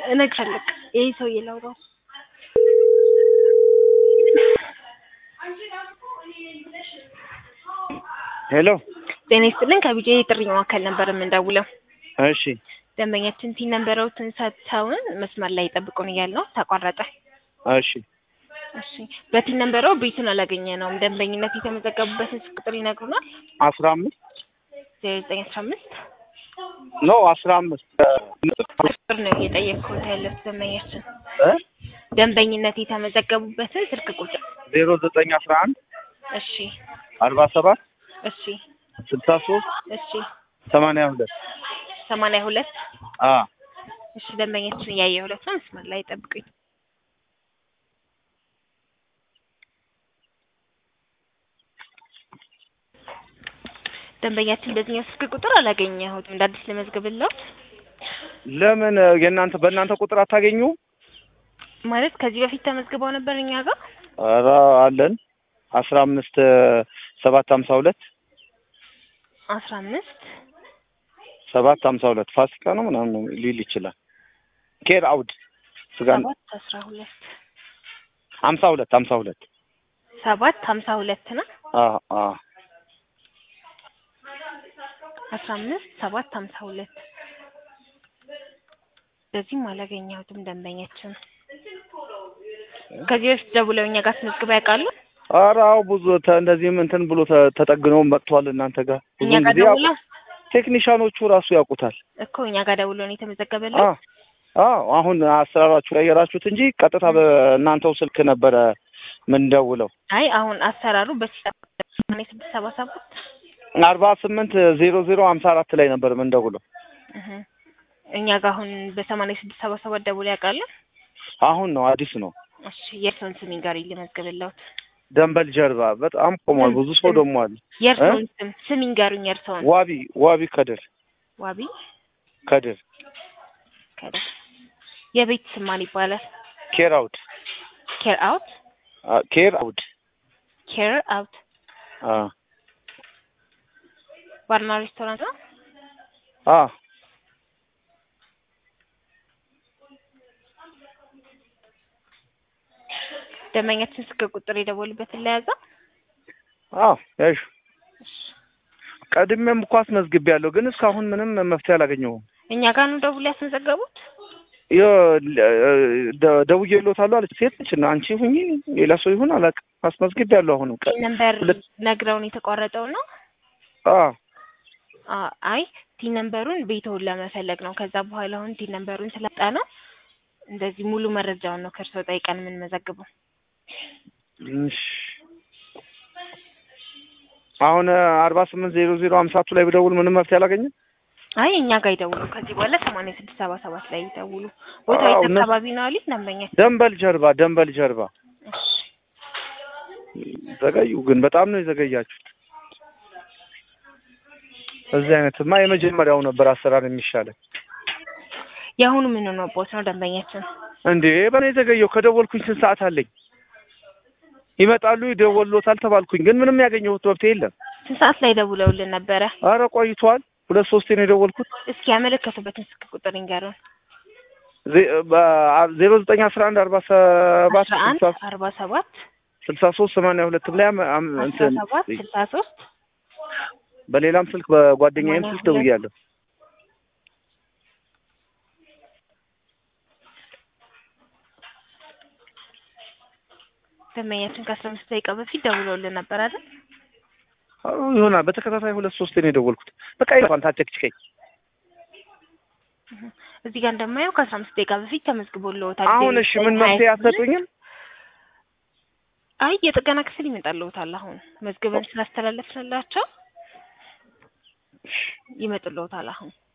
እነግርሻለሁ። ይሄ ሰውዬ ላውራው ሄሎ ጤና ይስጥልን ከቢጄ የጥሪ ማዕከል ነበር የምንደውለው። እሺ ደንበኛችን ቲን ነበረውትን ሰጥተውን መስመር ላይ ይጠብቁን እያል ነው ተቋረጠ። እሺ እሺ በቲን ነበረው ቤቱን አላገኘ ነውም ደንበኝነት የተመዘገቡበትን ስልክ ቁጥር ይነግሩናል። አስራ አምስት ዜሮ ዘጠኝ አስራ አምስት ኖ አስራ አምስት ቁጥር ነው እየጠየቅኩት ያለት ደንበኛችን እ ደንበኝነት የተመዘገቡበትን ስልክ ቁጥር ዜሮ ዘጠኝ አስራ አንድ እሺ አርባ ሰባት እሺ ስልሳ ሶስት እሺ ሰማንያ ሁለት ሰማንያ ሁለት አ እሺ ደንበኛችን እያየ ሁለት ነው መስመር ላይ ጠብቁኝ። ደንበኛችን በዚህኛው ስልክ ቁጥር አላገኘሁትም። እንደ አዲስ ለመዝገብለው ለምን የእናንተ በእናንተ ቁጥር አታገኙ? ማለት ከዚህ በፊት ተመዝግበው ነበር እኛ ጋር ኧረ አለን አስራ አምስት ሰባት ሀምሳ ሁለት አስራ አምስት ሰባት ሀምሳ ሁለት ፋሲካ ነው ምናምን ነው ሊል ይችላል። ኬር አውድ ስጋ ሰባት አስራ ሁለት ሀምሳ ሁለት ሀምሳ ሁለት ሰባት ሀምሳ ሁለት ነው አ አ አስራ አምስት ሰባት ሀምሳ ሁለት በዚህም አላገኘሁትም ደንበኛችን ከዚህ በፊት ደውለው እኛ ጋር ተመዝግበው ያውቃሉ? ኧረ አዎ ብዙ ተ- እንደዚህም እንትን ብሎ ተ- ተጠግነው መጥቷል። እናንተ ጋር እኛ ብዙን ጋር ጊዜ ያው ደውለው ቴክኒሻኖቹ ራሱ ያውቁታል። እኮ እኛ ጋር ደውለው ነው የተመዘገበለው። አ አዎ አሁን አሰራራችሁ ላይ የራችሁት እንጂ ቀጥታ በእናንተው ስልክ ነበረ ምን ደውለው አይ አሁን አሰራሩ በሰማንያ ስድስት ሰባ ሰባት አርባ ስምንት ዜሮ ዜሮ ሀምሳ አራት ላይ ነበር ምን ደውለው እህ እኛ ጋር አሁን በሰማንያ ስድስት ሰባ ሰባት ደውለው ያውቃሉ? አሁን ነው አዲስ ነው። እሺ የእርስዎን ስም ይንገሩኝ ልመዝግብልዎት። ደንበል ጀርባ በጣም ቆሟል። ብዙ ሰው ደግሞ አለ። የእርስዎን ስም ስም ይንገሩኝ የእርስዎን። ዋቢ ዋቢ ከድር ዋቢ ከድር ከደ የቤት ስም ማን ይባላል? ኬር አውድ ኬር አውት አ ኬር አውድ ኬር አውት አ ባርና ሬስቶራንት ነው። አ ደንበኛችን ስልክ ቁጥር የደወሉበትን ለያዘ አዎ ያሹ ቀድሜም እኮ አስመዝግቤያለሁ፣ ግን እስካሁን ምንም መፍትሄ አላገኘሁም። እኛ ጋር ነው ደውለው ያስመዘገቡት። ደ- ደውዬልዎታለሁ አለች። ሴት ነች እና አንቺ ሁኚ ሌላ ሰው ይሁን አላውቅም። አስመዝግቤያለሁ። አሁንም ቀ ቲን ነምበር ሁለት ነግረውን የተቋረጠው ነው። አ አ- አይ ቲን ነምበሩን ቤተውን ለመፈለግ ነው። ከዛ በኋላ አሁን ቲን ነምበሩን ስለጣ ነው እንደዚህ ሙሉ መረጃውን ነው ከእርስዎ ጠይቀን የምንመዘግበው። እሺ አሁን አርባ ስምንት ዜሮ ዜሮ ሀምሳቱ ላይ ብደውል ምንም መፍትሄ አላገኘም። አይ እኛ ጋር ይደውሉ። ከዚህ በኋላ ሰማንያ ስድስት ሰባ ሰባት ላይ ይደውሉ። ቦታው አዎ፣ የት እነሱ- አካባቢ ነው አሉኝ ደንበኛ። ደንበል ጀርባ ደንበል ጀርባ እሺ ዘገዩ፣ ግን በጣም ነው የዘገያችሁት። እዚህ አይነትማ የመጀመሪያው ነበር አሰራር የሚሻለን። የአሁኑ ምን ነው ቦት ነው ደንበኛችን። እንዴ በኔ የዘገየው ከደወልኩኝ ስንት ሰዓት አለኝ? ይመጣሉ ይደወሎታል ተባልኩኝ፣ ግን ምንም ያገኘሁት መፍትሄ የለም። ስንት ሰዓት ላይ ደውለውልን ነበረ? አረ ቆይቷል። ሁለት ሶስቴ ነው የደወልኩት። እስኪ ያመለከቱበትን ስልክ ቁጥር ይንገሩን። ዜ- በ- ዜሮ ዘጠኝ አስራ አንድ አርባ ሰባት አስራ አንድ ስልሳ አርባ ሰባት ስልሳ ሶስት ሰማንያ ሁለት ላይ አም- አም- አስራ እንትን ሰባት ስልሳ ሶስት በሌላም ስልክ በጓደኛዬም ሰማንያ ስልክ ሁለት ደውያለሁ። ደንበኛችን ከአስራ አምስት ደቂቃ በፊት ደውለውልን ነበር አይደል? አዎ ይሆናል። በተከታታይ ሁለት ሶስቴ ነው የደወልኩት። በቃ ይፋን ታጨቅጭቀኝ። እዚህ ጋር እንደማየው ከአስራ አምስት ደቂቃ በፊት ተመዝግቦልዎታል። አሁን እሺ ምን መፍትሄ አትሰጡኝም? አይ የጥገና ክፍል ይመጣልዎታል። አሁን መዝግበን ስላስተላለፍንላቸው ይመጡልዎታል አሁን